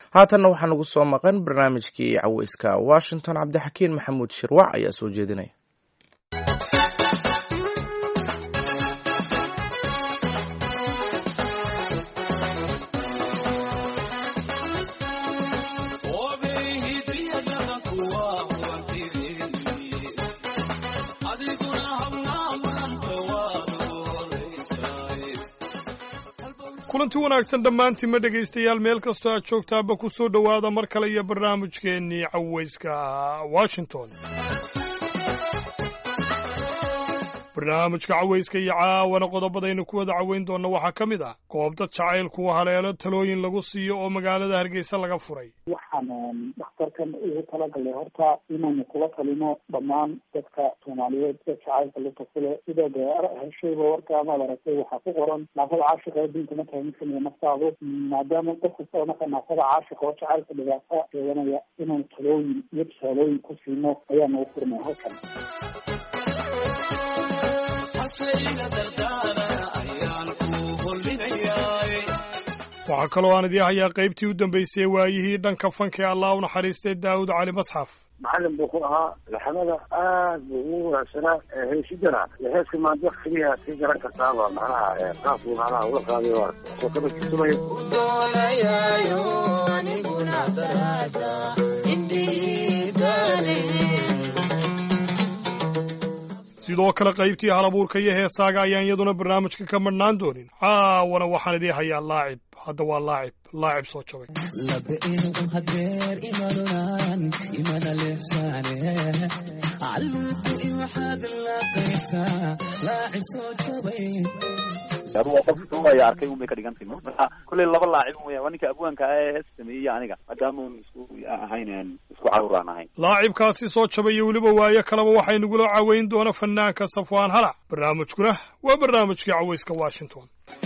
haatanna waxaa nagu soo maqan barnaamijkii caweyska washington cabdixakiin maxamuud shirwac ayaa soo jeedinaya kulanti wanaagsan dhammaantiinma dhegaystayaal meel kastoo aad joogtaanba ku soo dhowaada mar kale iyo barnaamijkeennii caweyska washington barnaamijka caweyska iyo caawana qodobadaynu ku wada caweyn doonna waxaa ka mid ah goob dad jacaylkuwa haleelo talooyin lagu siiyo oo magaalada hargeysa laga furay waxaan dhakhtarkan ugu talagalay horta inaynu kula talino dhammaan dadka soomaaliyeed ee jacaylka lugta kule sida dee heshayba warka amaad aragtay waxaa ku qoran naafada caashiqa ee diinta markaa mid kamida naftaadu maadaama qof kasta oo marka naafada caashiqa oo jacaylka dhibaata sheeganaya inaynu talooyin iyo tusaalooyin ku siino ayaana u furnay halkan waxaa kaloo aan idii hayaa qaybtii u dambaysay waayihii dhanka fanka ee allah u naxariistay daawud cali masxaf macalin buu ku ahaa laxamada aad buu ugu wanaagsanaa heesidana heeska maanta keliya sii garan kartaaba macnaha qaabkuu macnaha ula qaaday waa soo kaba tusumaya sidoo kale qaybtii halabuurka iyo heesaaga ayaan iyaduna barnaamijka ka madhnaan doonin caawana waxaan idii hayaa laacib hadda waa laacib laacib soo jabay adu waa qof suugaya arkay un bay ka dhigantay marka kolley laba laacib weya waa ninka abwaanka ah ee hees sameeyey aniga maadaama un isku ahayn isku caruur aan ahayn laacibkaasi soo jabay iyo weliba waayo kaleba waxay nagula caweyn doona fanaanka safwaan halac barnaamijkuna waa barnaamijkii caweyska washington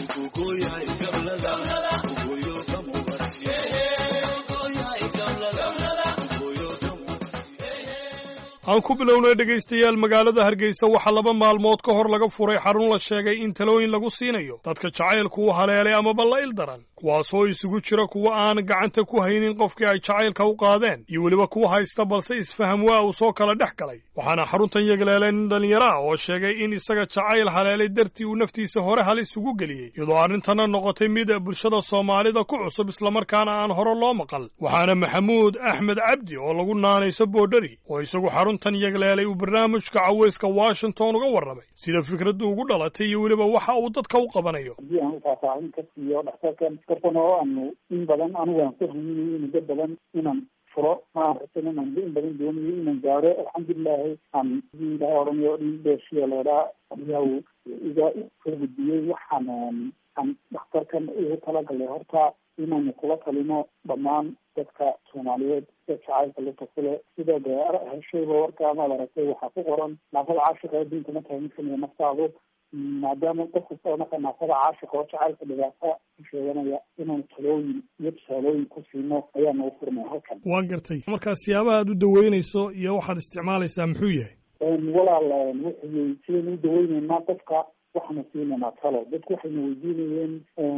aan ku bilownay dhegaystayaal magaalada hargeysa waxaa laba maalmood ka hor laga furay xarun la sheegay in talooyin lagu siinayo dadka jacaylku u haleelay amaba la il daran kuwaasoo isugu jira kuwa aan gacanta ku haynin qofkii ay jacaylka u qaadeen iyo weliba kuwa haysta balse isfaham waa uu soo kala dhex galay waxaana xaruntan yegleelay nin dhallinyaro ah oo sheegay in isaga jacayl haleelay dartii uu naftiisa hore halis ugu geliyey iyadoo arrintana noqotay mid bulshada soomaalida ku cusub islamarkaana aan hore loo maqal waxaana maxamuud axmed cabdi oo lagu naanayso boodhari oo isagu xaruntan yegleelay uu barnaamijka caweyska washington uga warramay sida fikraddu ugu dhalatay iyo weliba waxa uu dadka u qabanayo haddii aan faahfaahin ka siiyo dhakhtarkan dartan oo aanu in badan anigu aan ku haminayo muddo badan inaan furo maaragtan inaan in badan doonayo inaan gaaro alxamdulilahi aan ilahay oranayo dhin dheeshiya leedhaa ayaa iga soo gudbiyey waxaan aan dhakhtarkan ugu talagalay horta inaynu kula talino dhammaan dadka soomaaliyeed ee jacaylka lugta kule sida dee heshayba warka amaad aragtay waxaa ku qoran naafada caashiqa ee diinta markaa mid kamida naftaadu maadaama qof kasta oo marka naafada caashiqa oo jacaylka dhibaata ku sheeganaya inaynu talooyin iyo tusaalooyin ku siino ayaana u furnay halkan waan gartay markaa siyaabaha aad u daweynayso iyo waxaad isticmaalaysaa muxuu yahay walaal wuxuu sidaynu u daweyneynaa qofka waxaanu siinaynaa talo dadku waxayna weydiinayeen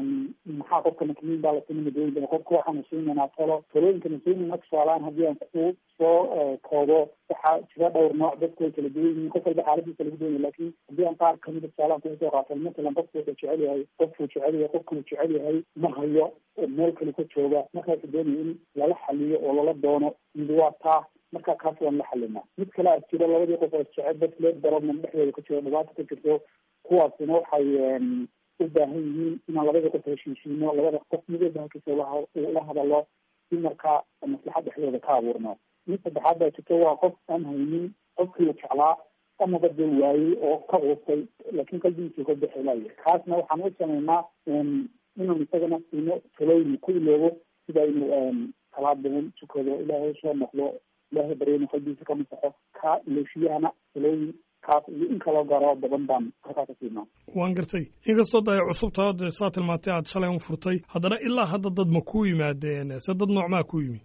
maxaa qofka makmiin baa la siinay madaweyda qofka waxaanu siinaynaa talo talooyinkana siinayna tusaalaan haddii aan ku soo koobo waxaa jira dhowr nooc dadku way kala duwan yihiin qof walba xaaladiisa lagu doonaya lakin haddii aan qaar kamida tusaalaan kugu soo qaatan matalan qofku wuxuu jecel yahay qofkuu jecel yahay qofkuu jecel yahay ma hayo meel kale ka jooga markaasu doonaya in lala xaliyo oo lala doono mid waa taa markaa kaas waan la xalinaa mid kale a jiro labadii qof oo jecel dad leed darobnan dhexdooda ka jiro dhibaato ka jirto kuwaasina waxay u baahan yihiin inaan labada qof heshiisiino labada qof mid walba halkiisa la hadalo si markaa maslaxad dhexdooda ka abuurno mid saddexaad baa jirto waa qof aan haynin qofkii la jeclaa amaba dee waayey oo ka quustay laakiin qalbigiisa ka bixilaya kaasna waxaan u sameynaa inaan isagana siino talooyin ku iloobo sida inuu salaad badan tukado ilaahay soo noqdo ilaahay baryana qalbigiisa ka masaxo ka iloshiyahana talooyin kaas iyo in kaloo gaaro badan baan halkaa ka siinaa waan gartay inkastoo da ay cusubtaa de saa tilmaantay aad shalay un furtay haddana ilaa hadda dad ma ku yimaadeen se dad noocmaa ku yimi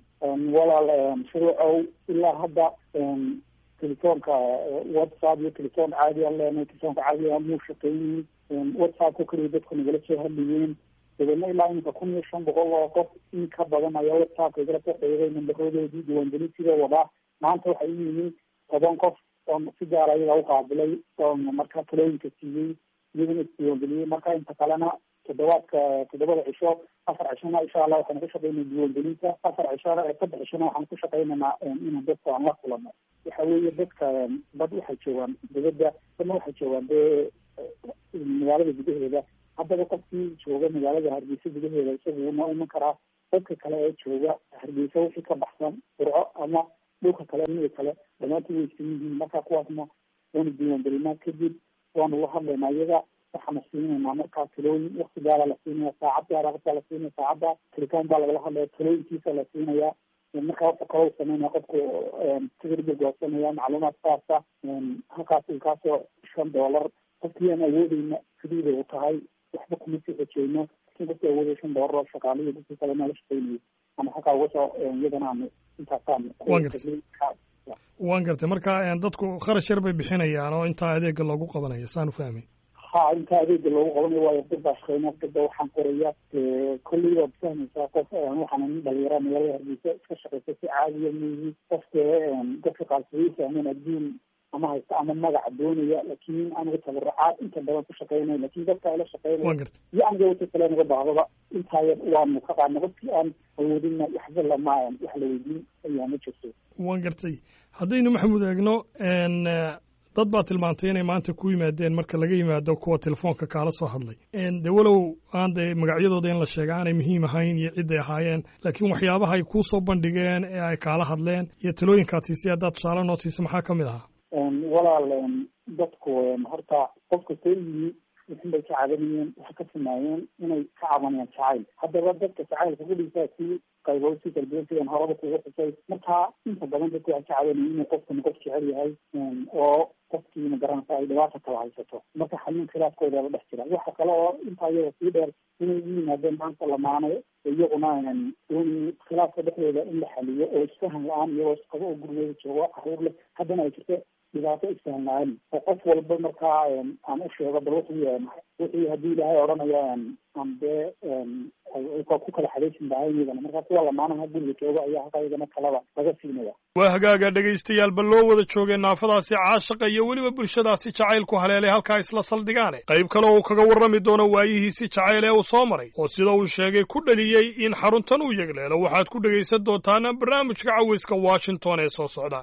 walaal shuruucow ilaa hadda telefoonka whatsapp iyo telefoon caadi aan leenahay telefoonka caadiga muu shaqeeyey whatsappka keliya dadku nagala soo hadlayeen dabeedna ilaa iminka kun iyo shan boqol oo qof in ka badan ayaa whatsappka igala soo xiriiray nambarodoodii diiwaangelintiida wadaa maanta waxay u yimi toban qof oo si gaara iyaga u qaabilay oo marka talooyinka siiyey iyaguna isdiiwaangeliyey marka inta kalena toddobaadka toddobada cisho afar cishona insha allah waxaanu ku shaqeynaa diiwaangelinta afar cishona saddex cishona waxaanu ku shaqeynaynaa inaan dadka aan la kulano waxa weeye dadka dad waxay joogaan dibadda dadna waxay joogaan dee magaalada gudaheeda haddaba qofkii jooga magaalada hargeysa gudaheeda isagu wuu noo iman karaa dadka kale ee jooga hargeysa wixii ka baxsan furco ama dhulka kale mida kale dhammaantood way isan yihiin marka kuwaasna waanu diiwaangelinaa kadib waanu la hadlaynaa iyaga waxaanu siinaynaa markaa talooyin wakti gaara la siinaya saacad gaara markaa la siinaya saacadda talitaan baa lagala hadlaya talooyinkiisa la siinaya markaa wuxuu kaloo sameynaya qofku tigirbu goosanaya macluumaad saasa halkaas kaasoo shan doolar qofkii aan awoodeyna sidiida u tahay waxba kuma sii xojeyno lakin qofkii awoodaya shan doolar oo shaqaalihi dadkii kale nala shaqeynayo ama halkaa uga soo iyadana aanu intaasaan waan gartay marka dadku kharash yar bay bixinayaan oo intaa adeega loogu qabanayo saan u fahmay ha intaa adeega loogu qabanayo waayo dad baa shaqeyna dadba waxaan qoraya kolley waad fahmaysaa qof waxaana nin dhalinyara magaalada hargeysa iska shaqeysa si caadiya miyi qofka dadka qaarsadii fahmeen adduun ama haysta ama magaca doonaya laakiin aniga tabarucaad inta badan ku shaqeynaya lakin dadka ala shaqeynaya iyo aniga wata kale naga bahdaba intaaya waanu ka qaadna qofkii aan awoodina waxba lama wax la weydiin ayaa ma jirto waan gartay haddaynu maxamuud eegno dad baa tilmaantay inay maanta ku yimaadeen marka laga yimaado kuwa telefoonka kaala soo hadlay de walow aan de magacyadooda in la sheega aanay muhiim ahayn iyo ciday ahaayeen laakiin waxyaabaha ay kuusoo bandhigeen ee ay kaala hadleen iyo talooyinkaad siisay haddaad tusaale noo siisa maxaa ka mid ahaa walaal dadku horta qof kastoo yimi wixin bay ka cabanayeen waxay ka timaayeen inay ka cabanayaan jacayl haddaba dadka jacaylka kudhisaa si qaybo si kala duwan sidaan horaba kuga xusay marka inta badan dadku waxay ka cabanayeen inuu qofkani qof jecel yahay oo qofkii magaranaysa ay dhibaata kala haysato marka xalin khilaafkooda la dhex jira waxa kale oo intaa iyada sii dheer inay u yimaadeen maanta lamaane iyaguna dooni khilaafka dhexdooda in la xaliyo oo isfahan la-aan iyagoo isqabo oo gurigooda joogo caruur leh haddana ay jirto dhibaato isfahan la-aan oo qof walba markaa aan u sheego bal wuxuu wixii haddii ilaahay odhanayo aan dee ku kala xadaysin lahayn iyagana marka kuwa lamaanaha guriga jooga ayaa halkaa iyagana kalaba laga siinaya waa hagaaga dhegaystayaal bal loo wada joogay naafadaasi caashaqa iyo weliba bulshadaasi jacaylku haleelay halkaa isla saldhigaane qayb kale uu kaga warrami doono waayihiisi jacayl ee uu soo maray oo sida uu sheegay ku dhaliyey in xaruntan uu yegleelo waxaad ku dhegaysan doontaan barnaamijka caweyska washington ee soo socda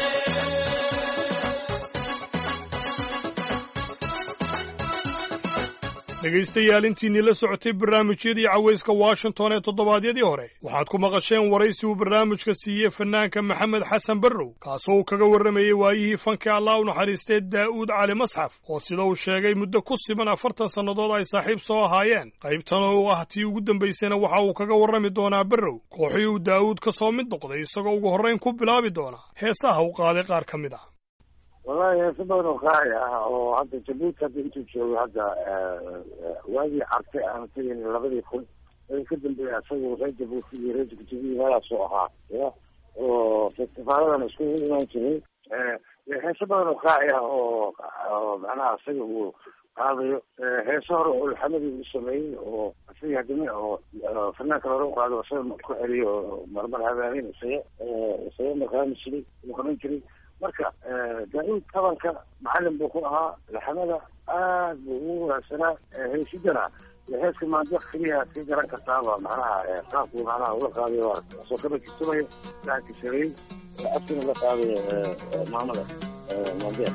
dhegaystayaal intiinii la socotay barnaamijyadii cawayska washington ee toddobaadyadii hore waxaad ku maqasheen waraysi uu barnaamijka siiyey fanaanka maxamed xasan barrow kaasoo uu kaga warramayey waayihii fanka allah u naxariistee daa'uud cali masxaf oo sida uu sheegay muddo ku siban afartan sannadood ay saaxiib soo ahaayeen qaybtan oo ah tii ugu dambaysayna waxa uu kaga warrami doonaa barrow kooxii uu daa'uud ka soo mid noqday isagoo ugu horrayn ku bilaabi doona heesaha u qaaday qaar ka mid ah wallahi heeso badan oo qaali ah oo hadda jabuuti hadda intuu joogo hadda waagii cartay aan tagayn labadii kun wixii ka dambeeya isagu reer jabuuti iyo reer jigjigiyi meelaasoo ahaa ya oo festivaaladan iskugu imaan jiray heeso badan oo qaaci ah oo oo macnaha isaga uu qaadayo heeso hore oo ulxamadii uu sameeyey oo isaga hadime oo fanaanka hore u qaado isaga ku celiyo oo marmar habaanin isaga isaga markaami jiray uu qaban jiray marka daa-uud tabanka macalin buu ku ahaa laxamada aad buu ugu wanaagsanaa heysidana heeska maanta wax keliya ka garan kartaaba macnaha qaabku macnaha ula qaadayo soo kaba kisamayo laanka sareey afkina la qaadayo maamada maandeer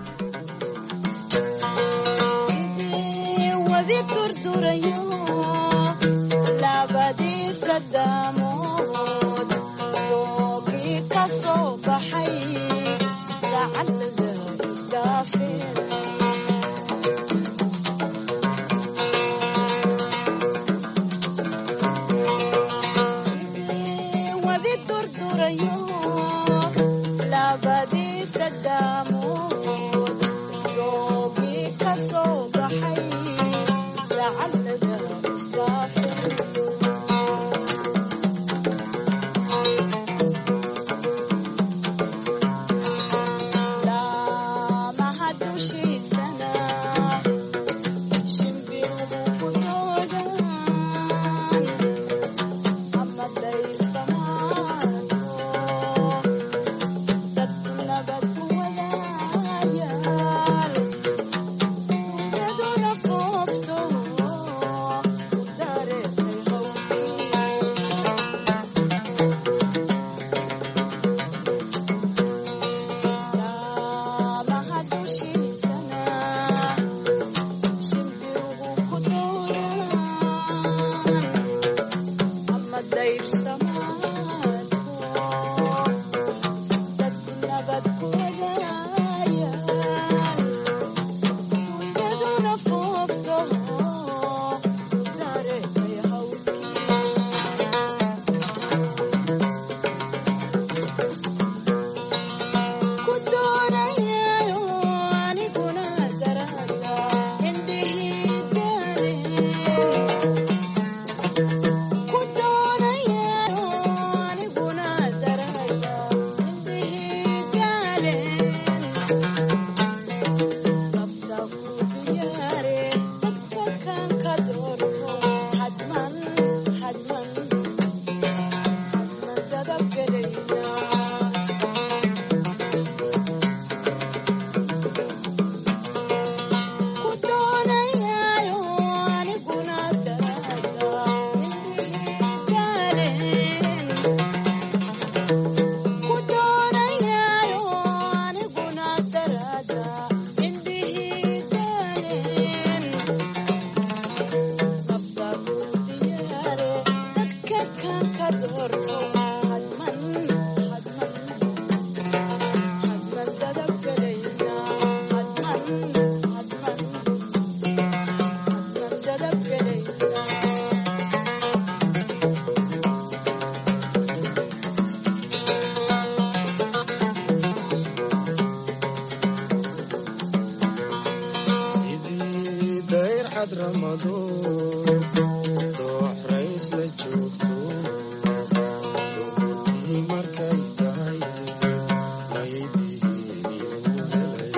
wadi durdurayo labadiisa daamood doogii ka soo baxay wadi durdurayo labadiisa daamood doogii ka soo baxay lacalada isdaafeen cadramadow doox rays la joogto duhurkii markay tahay maydihiiniu helay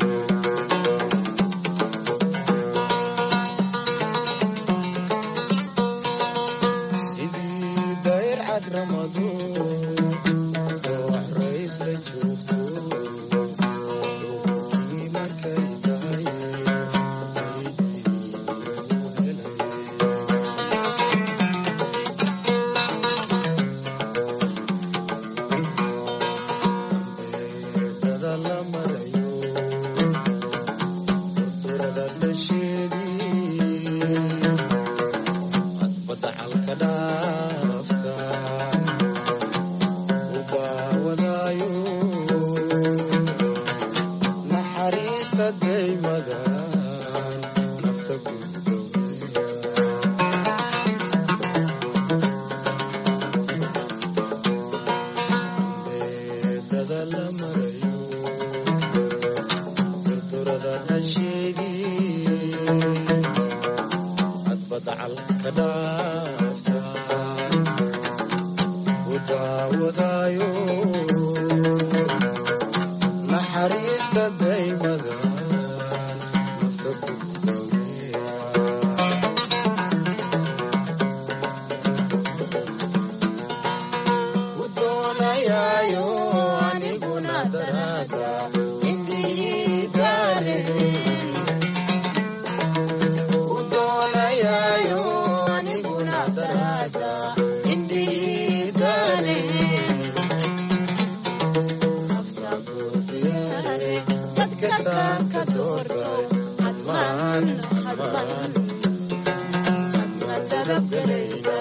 sidii dayr cadramadow doox rays la joogto duhurkii markay tahay maydihiiniu helay beedada la marayo durturada dhasheedii cadbadda calka dhaafta u daawadaayo naxariista daymada nafta ku dowleya beedada la marayo durdurada dhasheedii cadbadda calka dhaafta u daawadaayo naxariista daymada nafta ku dowleya u doonayaayo aniguna daraada indhihii daale u doonayaayo aniguna daraada indhihii daale nafta buuxiyaale dadka kaan ka doortay hadmaan hadmaan hadmaan dadabgalayda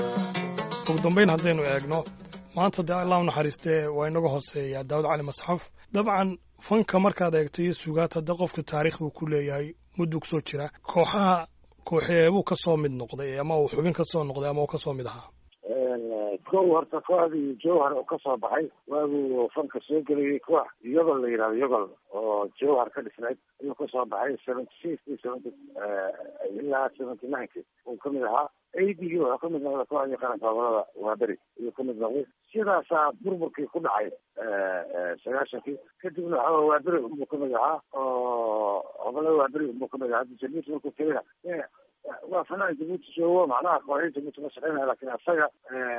ugu dambayn haddaynu eegno maanta dee allah u naxariistee waa inaga hooseeyaa daawud cali masxaf dabcan fanka markaad eegto iyo sugaata de qofka taariikh buu ku leeyahay mudduu kusoo jira kooxaha kooxeebuu ka soo mid noqday ama uu xubin ka soo noqday ama uu ka soo mid ahaa kow horta kooxdii jowhar oo kasoo baxay waaguu fanka soo gelayay koox yogol la yidhahdo yogol oo jowhar ka dhisnayd ayuu kasoo baxay seventy six iyo seventy ilaa seventy nineki uu kamid ahaa aidigi wuxuu kamid noqday kooxdii qaranka gobolada waaberi ayuu kamid noqday sidaasaa burburkii ku dhacay sagaashankii kadibna waxaa waaberi unbuu kamid ahaa oo gobolada waaberi unbuu kamid ahaa hadda jabuuti markuu tegayna waa fanaan jabuuti joogo macnaha kooxii jabuuti ma shaqeynaya lakin asaga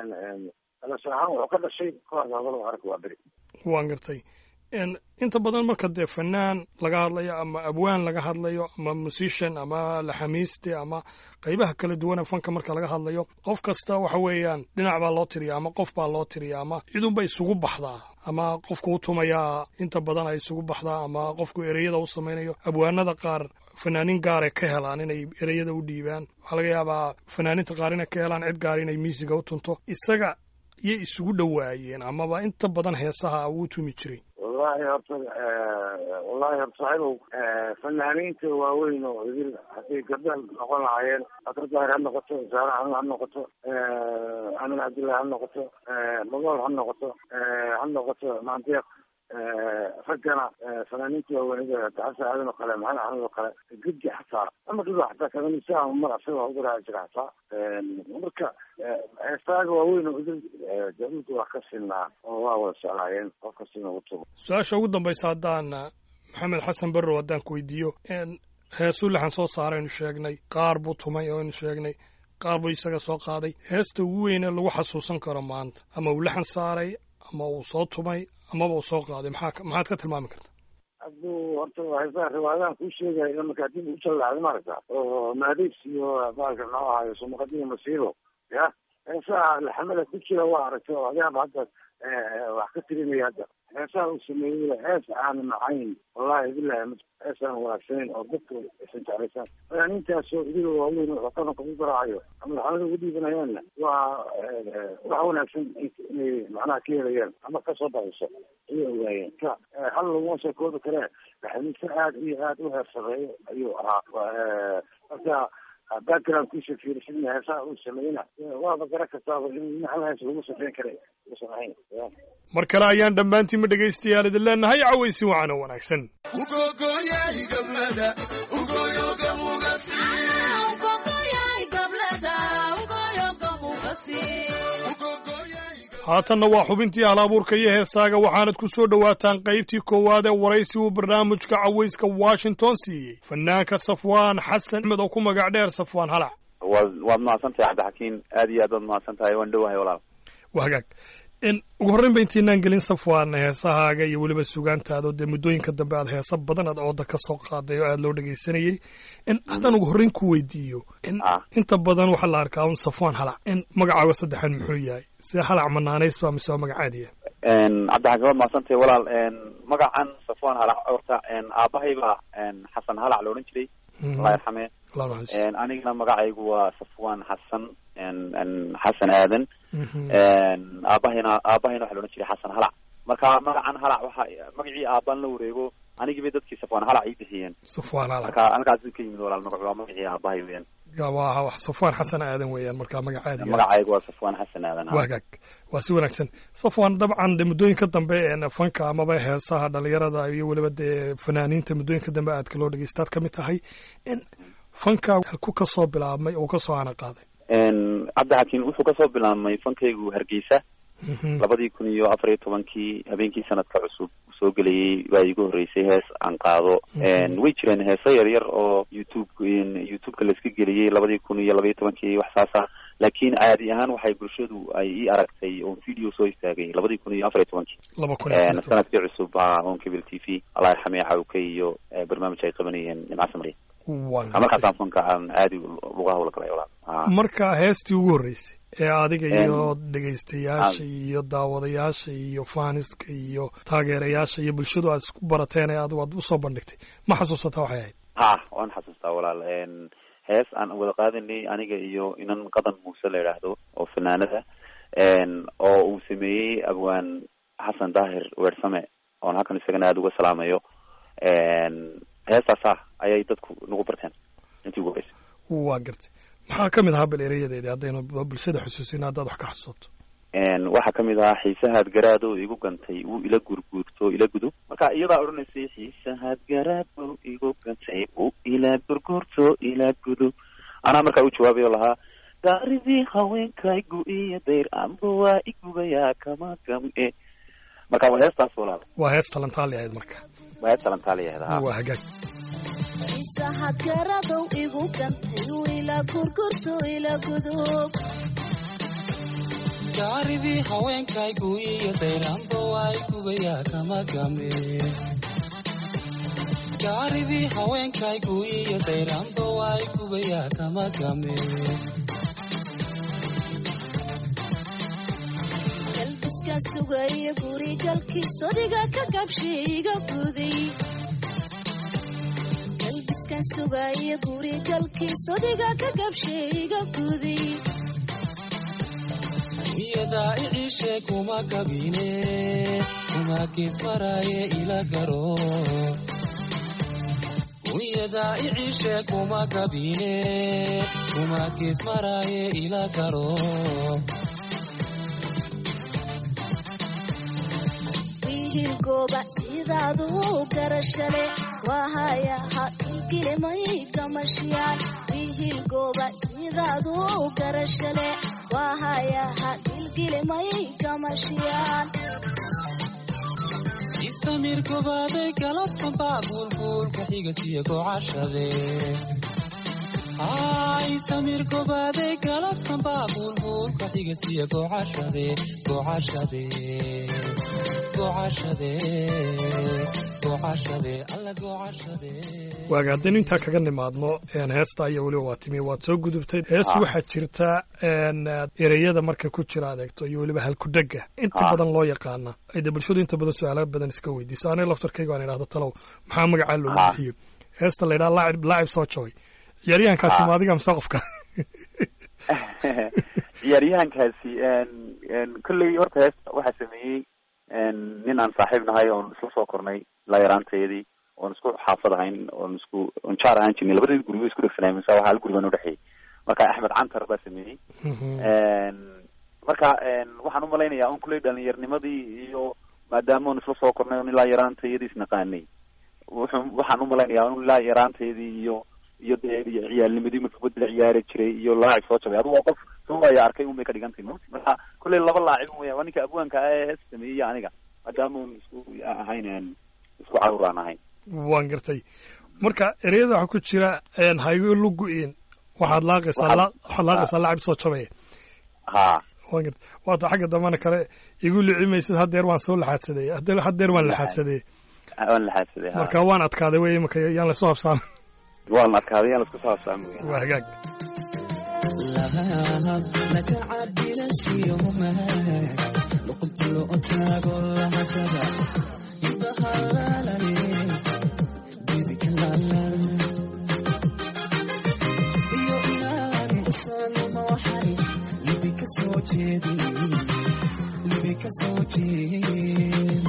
alasar ahaan wuxuu ka dhashay kooxda gobolada qaranka waaberi waan gartay En, inta badan marka dee fanaan laga hadlayo ama abwaan laga hadlayo ama musician ama laxamiiste ama qaybaha kala duwana fanka marka laga hadlayo qof kasta waxa weeyaan dhinac baa loo tiriya ama qof baa loo tiriya ama cidunba isugu baxdaa ama qofku u tumayaa inta badan ay isugu baxdaa ama qofku ereyada u samaynayo abwaanada qaar fanaanin gaaray ka helaan inay ereyada u dhiibaan waxaa laga yaabaa fanaaninta qaar inay ka helaan cid gaar inay miisiga u tunto isaga yay isugu dhowaayeen amaba inta badan heesaha uu tumi jiray wallahi horta wallahi horta saaxiibow fanaaniinta waaweyn oo idil hadday gabdha noqon lahaayeen bakar daahir ha noqoto saare xanuun ha noqoto amin cabdullahi ha noqoto magool ha noqoto ha noqoto maandeeq raggana fanaaniinta waaweynida xasan aadan oo kale maxamed axmed oo kale gedi xataa ama dhiba xataa kadanisa mar asaga waa ugaraaci jira xataa marka heestaaga waaweyn oo idil jabuuti waa ka sinaa oo waa wada jeclaayeen qof kastina ugu tubo su-aasha ugu dambaysa haddaan maxamed xasan barrow haddaan ku weydiiyo heesuu laxan soo saaraynu sheegnay qaar buu tumay oo aynu sheegnay qaar buu isaga soo qaaday heesta ugu weyne lagu xasuusan karo maanta ama uu laxan saaray ama uu soo tumay amaba uu soo qaaday maxaa maxaad ka tilmaami karta hadduu horta heesaha riwaayadahan kuu sheegayo marka haddii u jallacday maaragta oo maadays iyo baalka muxuu ahaayo sumaqadiya masiibo ya heesaha laxamada ku jira waa aragtay oo adaaba hadda wax ka tirinaya hadda heesaha uu sameeyey hees aan macayn wallahi bilahi hees aan wanaagsanayn oo dadka aysan jeclaysan fanaaniintaasoo idiga waaweyn oo qadanka u garaacayo ama laxamada ugu dhiibanayaanna waa wax wanaagsan inay macnaha ka helayaan ama kasoo baxayso ayay ogaayeen ka hal laguma soo koobi kare laxamiise aad iyo aad u heersareeyo ayuu ahaa marka backgroundkiisa fiirisidna heesaha uu sameeyena waaba gara kartaaba in hal hees lagu safeyn kara uusan ahayn mar kale ayaan dhammaantiinma dhegaystayaal idin leenahay cawaysi wacan oo wanaagsan ugogoyahay gablada ugoyoga mugasi haatanna waa xubintii hal abuurka iyo heesaaga waxaanad ku soo dhowaataan qaybtii koowaad ee waraysi uu barnaamijka cawayska washington siiyey fanaanka safwaan xasan axmed oo ku magac dheer safwaan halac waad waad mahadsantahay cabdixakiin aad iyo aad waad mahadsan tahay waan dhowahay walaal waa hagaag n ugu horreyn ba intaynaan gelin safwaan heesahaaga iyo weliba sugaantaada oo dee muddooyinka dambe aad heesa badan aad ooda ka soo qaaday oo aada loo dhegaysanayey n haddaan ugu horreyn ku weydiiyo n Ah. inta badan waxaa la arkaa un safwaan halac n magacaaga saddexan muxuu yahay see halac manaanays waa mise waa magacaadiya cabdixakiin waad mahadsantahay walaal magacan safwan halac horta aabbahay baa xasan halac la odhan jiray allah yarxame Allah naxariisto. anigana magacaygu waa safwan xasan xasan aadan Mhm. aabahayna aabahayna waxa la odhan jiray xasan halac marka magacan halac waxa magacii aabaan la wareego anigii bay dadkii safwan halac ii bixiyeen safwaan halac marka halkaasuu ka yimid walaal magacu waa magacii aabahay weeyaan waa wax safwaan xasan aadan weeyaan markaa magacaadiya magacaygu waa safwan xasan aadan waa hagaag waa si wanaagsan safwan dabcan de muddooyinka dambe een fanka amaba heesaha dhalinyarada iyo weliba dee fanaaniinta muddooyinka dambe aadka loo dhegeystaad ka mid tahay in fanka ku ka soo bilaabmay oo ka soo ana qaaday cabdixakiin wuxuu kasoo bilaabmay fankaygu hargeysa Mhm. labadii kun iyo afar iyo tobankii habeenkii sanadka cusub soo gelayay baa iigu horreysay hees aan qaado Mhm. way jireen heeso yar yar oo youtube youtube-ka laiska geliyey labadii kun iyo labaiyo tobankii wax saasa laakiin caadi ahaan waxay bulshadu ay ii aragtay oo video soo istaagay labadii kun iyo afar iyo tobankii laba kun iyo afar iyo toban. sanadkii cusub ah on cable t v allah yarxamee cawke iyo eh, barnaamij ay qabanayeen nimca samriya Waan markaasaan fanka aan aadi luga hawla galay walaal Ah. marka heestii ugu horreysay ee adiga Een, iyo dhegaystayaasha iyo daawadayaasha iyo faaniska iyo taageerayaasha iyo bulshadu aad isku barateen ee adigu aad usoo bandhigtay ma xasuusataa waxay ahayd ha waan xasuustaa walaal n hees aan wada qaadanay aniga iyo inan qadan muuse la idhaahdo oo fanaanada n oo uu sameeyey abwaan xasan daahir weersame oon halkan isagana aada uga salaamayo n heestaas ah ayay dadku nagu barteen intii ugu horeysay waa gartay maxaa ka mid ahaa bal erayadeedii haddaynu bulshada xusuusin haddaad wax ka xasuusato n waxaa kamid ahaa xiisahaad garaado igu gantay wuu ila gurguurto ila gudub marka iyadaa odhanaysay xiisahaad garaado igu gantay wuu ila gurguurto ila gudub anaa markaa u jawaabayo lahaa gaaridii haweenkaygu iyo dayr amba waa igubayaa kama gam'e marka waa heestaas walaal waa hees talantaali ahayd marka waa hees talantaaliyaheed waa hagaag isaxad garadow igu gantay ila gurgurto ila gudub gaaridii haweenkaygu iyo dayraanba waa gubayaa kama game gaaridii haweenkaygu iyo dayraanba waa gubayaa kama game galbiska sugaya gurigalkii sodiga ka gabshay iga guday galbiskan sugaya gurigalkii sodiga ka gabshay iga guday iyadaa iciishe kuma gabine kuma geesmaraaye ila garo iyadaa iciishe kuma gabine kuma geesmaraaye ila garo wiihil gooba sidaadu garashale wahaya ha kilkilimay gamashiyaan wiihil gooba sidaadu garashale wahaya ha kilkilimay gamashiyaan istamir gobaaday galabsanbaa buulbuulka xigasiyo gocashade ay samir gobaaday galabsanbaa buulbuulka xigasiyo gocashade gocashade gocashade gocashade alla gocashade waaga haddaynu intaa kaga nimaadno een heesta iyo weliba waa timi waad soo gudubtay heesta Ah. waxaa jirta een ereyada marka ku jira adeegto iyo weliba halkudhega inta Ah. badan loo yaqaana ay de bulshadu inta badan su-aalo badan iska weydiiso aniga laftarkayga aan idhahdo talow maxaa magacaa loogu Ah. bixiyo heesta la yidhaha laacib laacib soo jooy ciyaaryahankaasi Ah. ma adiga mise qofka ciyaaryahankaasi kolley horta heesta waxaa sameeyey nin aan saaxiib nahay oon isla soo kornay la yaraanteedii oon isku xaafad ahayn oon isku oon jaar ahaan jirnay labadii gurigo isku dhegsanay mise waxaa hal gurigan udhexeeyey marka axmed cantar baa sameeyey marka waxaan umalaynayaa on kuley dhalinyarnimadii iyo maadaama on isla soo kornay on ilaa yaraantayadii isnaqaanay wuxuu waxaan umalaynayaa on ilaa yaraanteedii iyo iyo dee iyo ciyaalnimadii marka kubadda la ciyaari jiray iyo laacib soo jabay adigu waa qof soo waaya arkay un bay ka dhigantay mot marka kolley laba laacib weya waa ninka abwaanka ah ee hees sameeyey aniga maadaama un isku ahayn isku caruur aan ahayn waan gartay marka ereyada waxaa ku jira haygo lugu-in waxaad laaqaysaa la waxaad laaqaysaa lacab soo jabaya ha waan gartay waata xagga dambana kale igu licimaysid haddeer waan soo laxaadsaday haddeer haddeer waan laxaadsaday waan laxaadsaday ha marka waan adkaaday wey imaka yaan lasoo habsaamin waan adkaaday yaan lasku soo habsaami wey waa hagaag lahab laka cabirashiyoma luqunta loo taago lahasada ibahalalale bidikalalan iyo inaan usanuma waxan libi ka soo jeedin libi ka soo jeed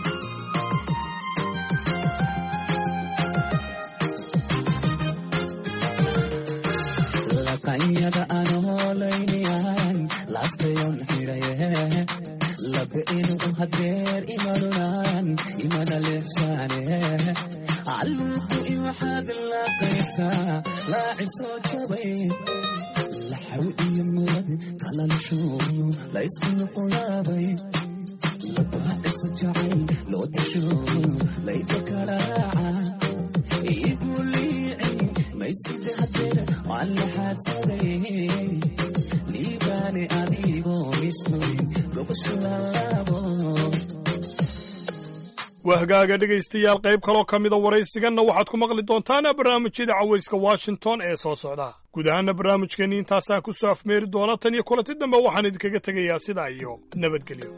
laqanyada aan hoolaynayan laastayon xidhaye labe inuu hadeer imarunan imana leefsaane calluuku i waxaad laaqaysaa laacib soo jabay laxaw iyo murad kalanshu la isku nuqulaabay labaacisu jacay loo dasho layba karaaca igu liicin mayside hadeer waan laxaadsaday liibaane adigoo misnoy gobashu lalaabo waa hagaaga dhegaystayaal qayb kaloo ka mida waraysiganna waxaad ku maqli doontaan barnaamijyada cawayska washington ee soo socda guud ahaana barnaamijkeenni intaasaan ku soo afmeeri doona tan iyo kulanti dambe waxaan idinkaga tegayaa sidaa iyo nabadgelyo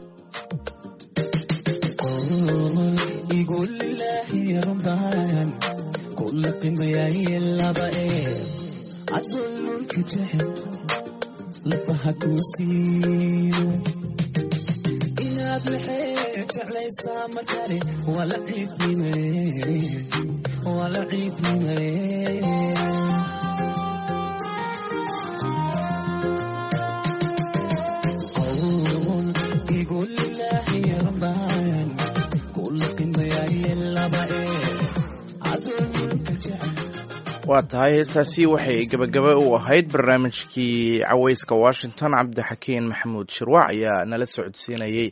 igu lilaahi rumbaan kula qimayaye laba ee adululka jecel lafaha kuu siiyo inaad maxee jeclaysaa markale wala ciifnime wala ciifnime qowl igu lilaahi rumbaan kula qimayaye laba ee adululka jecel waa tahay heestaasi waxay gebagaba u ahayd barnaamijkii cawayska washington cabdixakiin maxamuud shirwac ayaa nala socodsiinayey